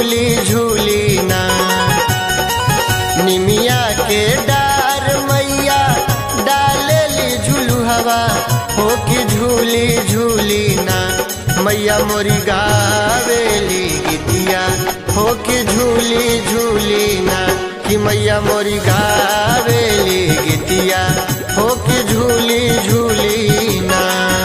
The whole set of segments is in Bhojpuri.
झूली झूली ना निमिया के डार मैया डालेली झूलू हवा हो कि झूली झूली ना मैया मोरी गावेली गीतिया हो कि झूली झूली ना कि मैया मोरी गावेली गीतिया हो कि झूली झूली ना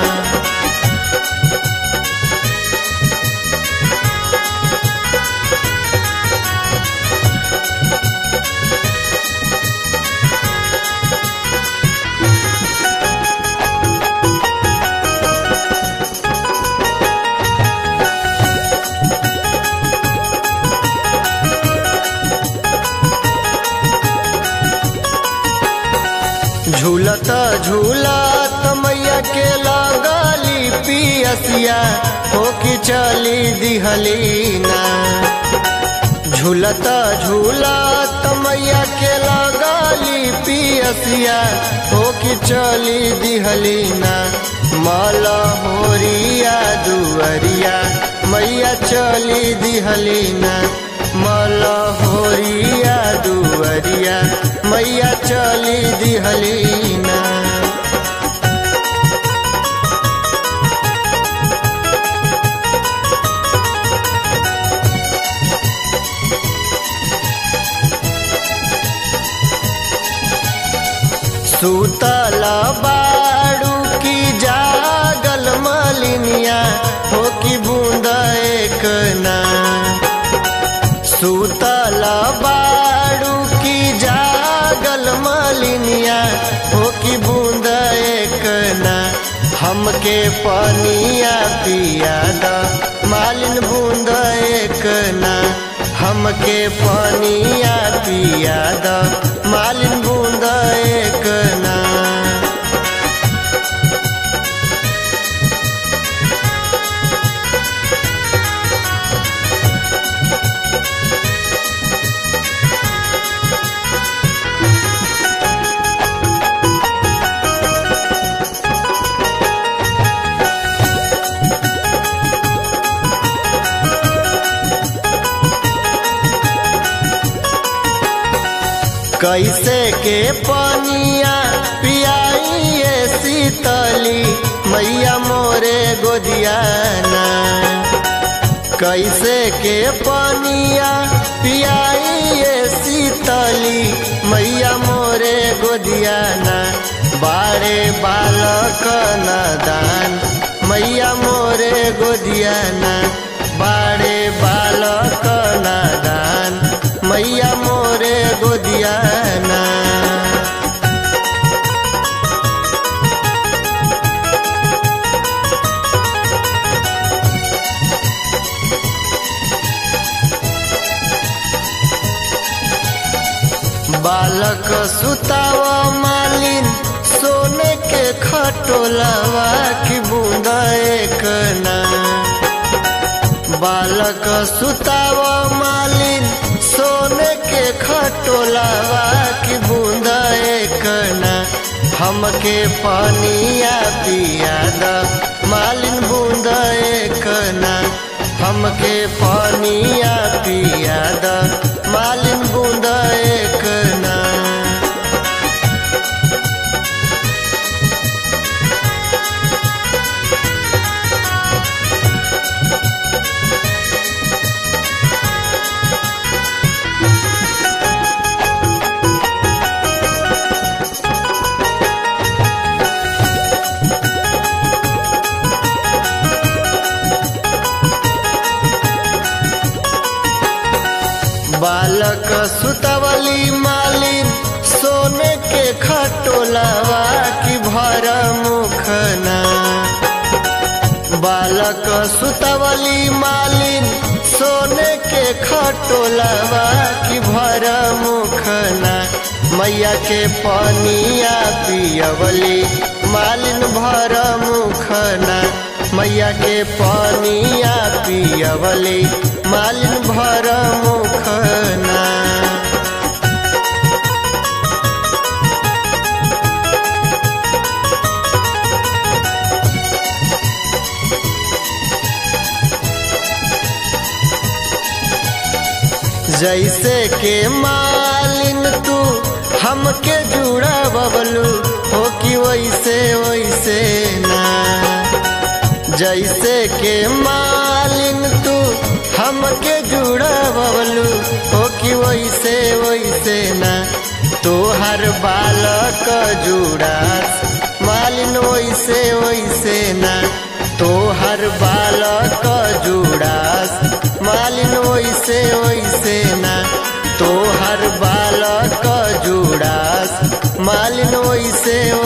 झूलत झूलत मैया के लगली पियसिया हो कि चली दिहली ना झूलत झूलत मैया के लगली पियसिया हो कि चली दिहली ना मल होरिया दुअरिया मैया चली दिहली ना मल होरिया दुअरिया मैया चली दिहली ना सूतल बाड़ू की जागल मलिनिया हो कि बूंद एक ना सूतल बाड़ू की जागल मलिनिया हो कि बूंद एक ना हमके पनिया पिया द मालिन बूंद एक ना हमके पनिया पिया द मालिन बूंद एक ना कैसे के पनिया पियाइए शीतली मैया मोरे गोदियाना कैसे के पनिया पियाइए शीतली मैया मोरे गोदियाना बारे बालक नदान मैया मोरे गोदियाना बारे बालक नदान मैया मोरे गोदियाना बालक सुताव मालिन सोने के खटोलावा की बूंद एक ना बालक सुताव मालिन सोने के खटोलावा की बूंद एक ना हमके पानिया पिया द मालिन बूंद एक ना हमके पानिया पिया द मालिन बूंद एक ना बालक सुतवली मालिन सोने के खटोलावा की भर मुखना बालक सुतवली मालिन सोने के खटोलावा की भर मुखना मैया के पनिया पियवली मालिन भर मुखना मैया के पनिया पियवली मालिन भर मुखना जैसे के मालिन तू हमके जुड़ा बबलू हो कि वैसे वैसे ना जैसे के मालिन तू हमके जुड़ा बबलू हो कि वैसे वैसे ना तोहर बालक जुड़ा मालिन वैसे वैसे ना तोहर बालक जुड़ास मालिन वैसे वैसे ना तोहर बालक जुड़ास मालिन वैसे